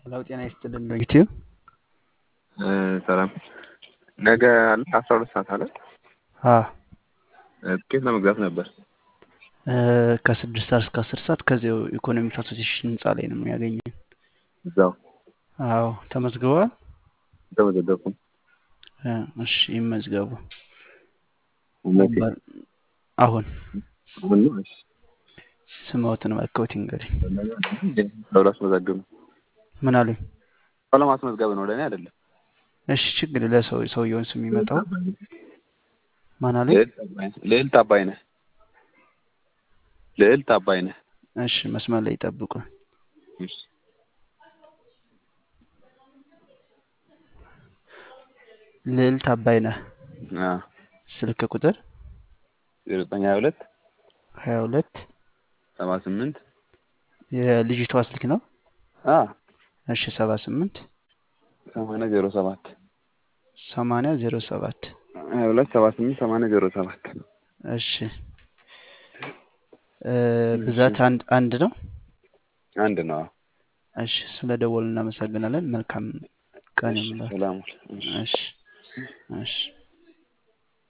ሄሎ ጤና ይስጥልን ዩቲዩብ ሰላም ነገ አለ አስራ ሁለት ሰዓት አለ ትኬት ለመግዛት ነበር። ከስድስት ሰዓት እስከ አስር ሰዓት ከዚያው ኢኮኖሚክ አሶሲሽን ህንፃ ላይ ነው የሚያገኘን። እዛው አዎ ተመዝግበዋል። ተመዘገብኩም። እሺ ይመዝገቡ። መቼ? አሁን አሁን ነው? እሺ ስምዎትን መለከት እንግዲህ ሰው ላስመዘግብ ነው። ምን አሉኝ? ሰው ለማስመዝገብ ነው፣ ለእኔ አይደለም። እሺ ችግር ለሰው ሰውየውን ስም የሚመጣው ማን አሉኝ? ልዕልት አባይነህ ልዕልት አባይነህ። እሺ መስመር ላይ ይጠብቁ። እሺ ልዕልት አባይነህ አዎ ስልክ ቁጥር ዜሮ ዘጠኝ ሀያ ሁለት ሀያ ሁለት ሰባ ስምንት የልጅቷ ስልክ ነው። አ እሺ ሰባ ስምንት ሰማንያ ዜሮ ሰባት ሰማንያ ዜሮ ሰባት ሀያ ሁለት ሰባ ስምንት ሰማንያ ዜሮ ሰባት እሺ ብዛት አንድ አንድ ነው። አንድ ነው። እሺ ስለ ደወሉ እናመሰግናለን። መልካም ቀን ይሁንላችሁ። ሰላም እሺ እሺ